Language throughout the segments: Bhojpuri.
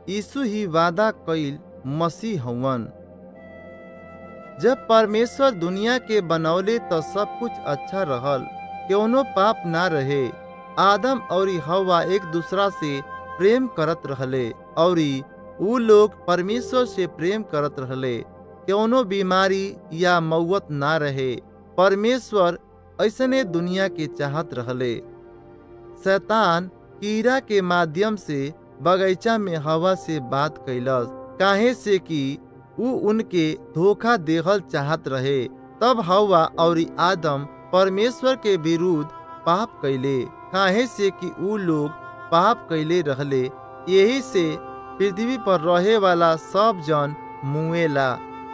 यीशु ही वादा कईल मसीह हवन जब परमेश्वर दुनिया के बनौले तो सब कुछ अच्छा रहल कौनो पाप ना रहे आदम और हवा एक दूसरा से प्रेम करत रहले और ऊ लोग परमेश्वर से प्रेम करत रहले कौनो बीमारी या मौत ना रहे परमेश्वर ऐसने दुनिया के चाहत रहले शैतान कीड़ा के माध्यम से बगीचा में हवा से बात कैलस काहे से कि ऊ उनके धोखा देहल चाहत रहे तब हवा और आदम परमेश्वर के विरुद्ध पाप कैले काहे से कि ऊ लोग पाप कैले रहले यही से पृथ्वी पर रहे वाला सब जन मुएला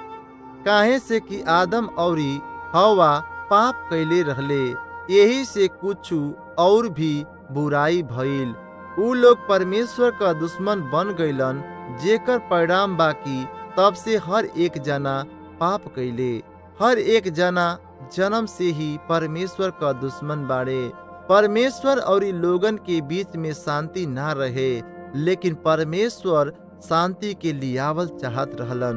काहे से कि आदम और हवा पाप कैले रहले यही से कुछ और भी बुराई भइल ऊ लोग परमेश्वर का दुश्मन बन गईलन जेकर परिणाम बाकी तब से हर एक जना पाप कैले हर एक जना जन्म से ही परमेश्वर का दुश्मन बाड़े परमेश्वर और लोगन के बीच में शांति ना रहे लेकिन परमेश्वर शांति के लियावल चाहत रहलन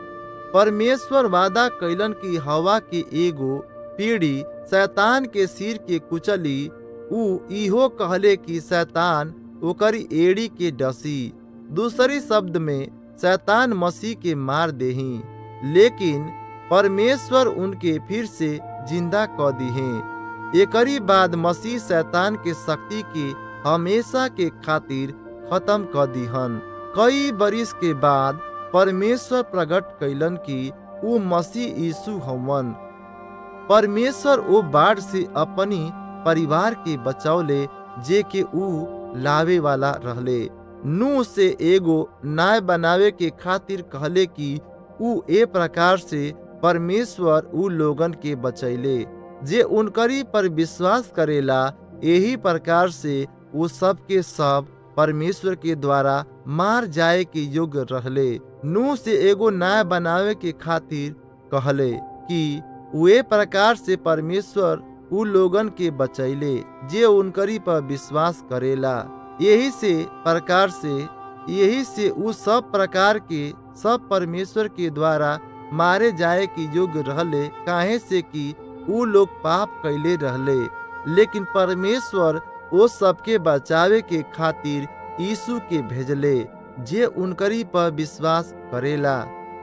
परमेश्वर वादा कैलन की हवा के एगो पीढ़ी शैतान के सिर के कुचली ऊ इहो कहले कि शैतान ओकरी एड़ी के डसी दूसरी शब्द में शैतान मसीह के मार देही लेकिन परमेश्वर उनके फिर से जिंदा क दिहे एकरी बाद मसीह शैतान के शक्ति के हमेशा के खातिर खत्म क दिहन कई बरिस के बाद परमेश्वर प्रकट कैलन कि ऊ मसीह यीशु हवन परमेश्वर ओ बाढ़ से अपनी परिवार के बचौले जे के ऊ लावे वाला रहले नू से एगो न्याय बनावे के खातिर कहले कि ऊ ए प्रकार से परमेश्वर ऊ लोगन के बचैले जे उनकरी पर विश्वास करेला यही प्रकार से वो सब के सब परमेश्वर के द्वारा मार जाए के योग्य रहले नू से एगो न्याय बनावे के खातिर कहले कि वे प्रकार से परमेश्वर उ लोगन के बचैले जे उनकरी पर विश्वास करेला यही से प्रकार से यही से उ सब प्रकार के सब परमेश्वर के द्वारा मारे जाए के योग्य रहले काहे से कि उ लोग पाप कैले रहले लेकिन परमेश्वर ओ सबके बचावे के खातिर यीशु के भेजले जे उनकरी पर विश्वास करेला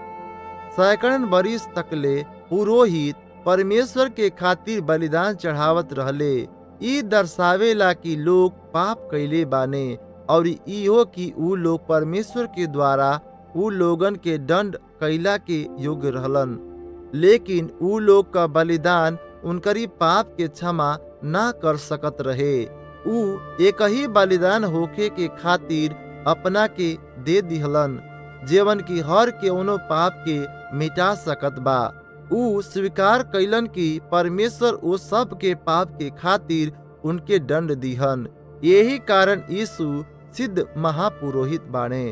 सैकड़न बरिस तकले पुरोहित परमेश्वर के खातिर बलिदान चढ़ावत रहले ई दर्शावेला कि लोग पाप कैले बाने और इहो कि ऊ लोग परमेश्वर के द्वारा ऊ लोगन के दंड कैला के योग्य रहलन लेकिन ऊ लोग का बलिदान उनकरी पाप के क्षमा ना कर सकत रहे ऊ एक ही बलिदान होके के खातिर अपना के दे दिहलन जेवन की हर के उनो पाप के मिटा सकत बा ऊ स्वीकार कैलन कि परमेश्वर ओ सब के पाप के खातिर उनके दंड दिहन यही कारण यीशु सिद्ध महापुरोहित बाणे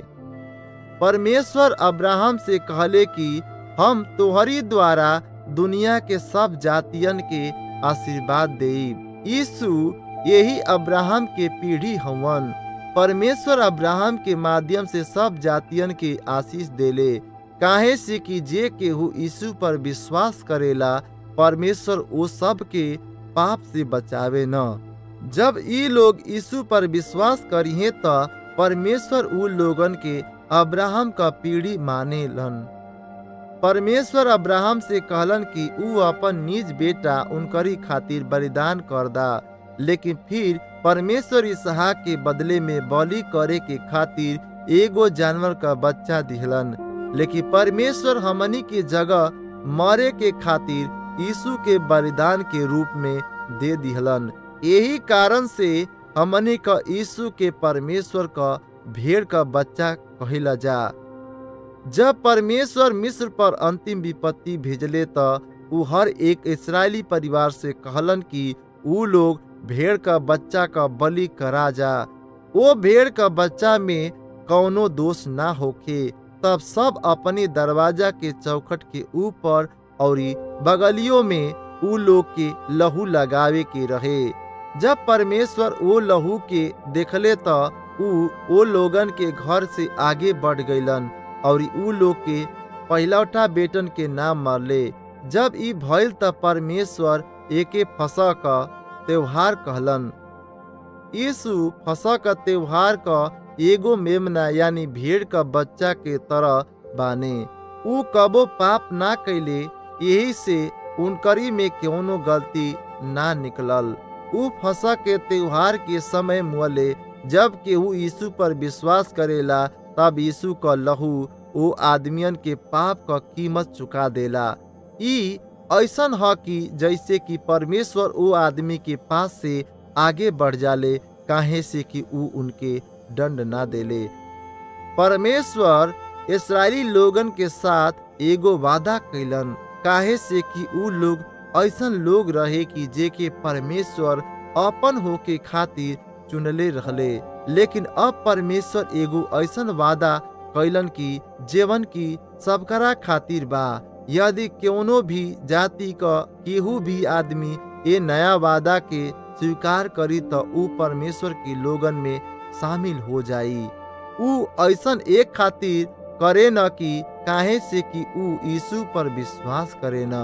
परमेश्वर अब्राहम से कहले कि हम तोहरी द्वारा दुनिया के सब जातियन के आशीर्वाद देब यीशु यही अब्राहम के पीढ़ी हवन परमेश्वर अब्राहम के माध्यम से सब जातियन के आशीष देले काहे से कि जे केहू यीशु पर विश्वास करेला परमेश्वर वो सब के पाप से बचावे न जब ई लोग यीशु पर विश्वास करिए तो परमेश्वर उ लोगन के अब्राहम का पीढ़ी माने लन परमेश्वर अब्राहम से कहलन कि ऊ अपन निज बेटा उनकरी खातिर बलिदान कर दा लेकिन फिर परमेश्वर इसहाक के बदले में बलि करे के खातिर एगो जानवर का बच्चा दिहलन लेकिन परमेश्वर हमनी के जगह मरे के खातिर यीशु के बलिदान के रूप में दे दिहलन यही कारण से हमनी का यीशु के परमेश्वर का भेड़ का बच्चा कहिला जा जब परमेश्वर मिस्र पर अंतिम विपत्ति भेजले तो ऊ हर एक इसराइली परिवार से कहलन कि ऊ लोग भेड़ का बच्चा का बलि करा जा वो भेड़ का बच्चा में कौनो दोष ना होखे तब सब अपने दरवाजा के चौखट के ऊपर और बगलियों में ऊ लोग के लहू लगावे के रहे जब परमेश्वर वो लहू के देखले तो ऊ ओ लोगन के घर से आगे बढ़ गईलन और ऊ लोग के पहलौठा बेटन के नाम मरले जब ई भइल त परमेश्वर एके फसह क त्योहार कहलन यीशु फसह क त्योहार क एगो मेमना यानी भेड़ का बच्चा के तरह बाने ऊ कबो पाप ना कैले यही से उनकरी में कौनो गलती ना निकलल ऊ फसह के त्योहार के समय मुअले जब केहू यीशु पर विश्वास करेला तब यीशु का लहू ओ आदमियन के पाप का कीमत चुका देला ई ऐसन ह कि जैसे कि परमेश्वर ओ आदमी के पास से आगे बढ़ जाले काहे से कि ऊ उनके दंड ना देले परमेश्वर इसराइली लोगन के साथ एगो वादा कैलन काहे से कि ऊ लोग ऐसन लोग रहे कि जे के परमेश्वर अपन होके खातिर चुनले रहले लेकिन अब परमेश्वर एगो ऐसन वादा कैलन की जेवन की सबकरा खातिर बा यदि कोनो भी जाति का केहू भी आदमी ये नया वादा के स्वीकार करी तो ऊ परमेश्वर के लोगन में शामिल हो जाई ऊ ऐसन एक खातिर करे न कि काहे से कि ऊ यीशु पर विश्वास करे न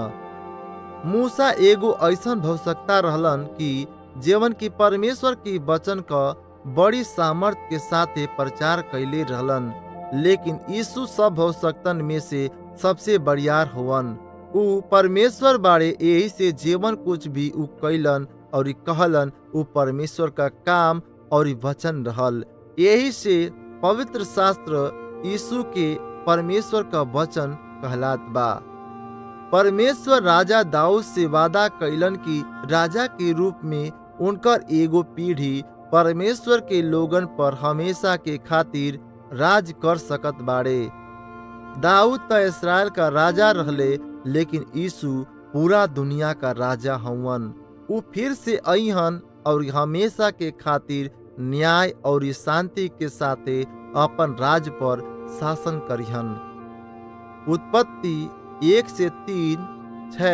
मूसा एगो ऐसन भवसकता रहलन कि जीवन की परमेश्वर की वचन का बड़ी सामर्थ्य के साथ प्रचार कैले रहलन लेकिन यीशु सब भवसक्तन में से सबसे बड़ियार होवन ऊ परमेश्वर बारे यही से जीवन कुछ भी ऊ कैलन और कहलन ऊ परमेश्वर का काम और वचन रहल यही से पवित्र शास्त्र यीशु के परमेश्वर का वचन कहलात बा परमेश्वर राजा दाऊद से वादा कैलन की राजा के रूप में उनकर एगो पीढ़ी परमेश्वर के लोगन पर हमेशा के खातिर राज कर सकत बाड़े दाऊद त इसराइल का राजा रहले लेकिन यीशु पूरा दुनिया का राजा हवन ऊ फिर से अहन और हमेशा के खातिर न्याय और शांति के साथे अपन राज पर शासन करिहन उत्पत्ति एक से तीन छ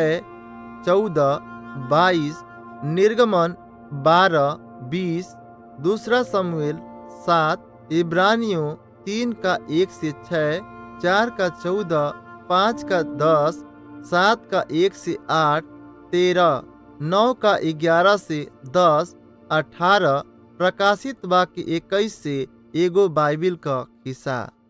चौदह बाईस निर्गमन बारह बीस दूसरा समूएल सात इब्रानियों तीन का एक से छ चार का चौदह पाँच का दस सात का एक से आठ तेरह नौ का ग्यारह से दस अठारह प्रकाशित वाक्य इक्कीस से एगो बाइबिल का हिस्सा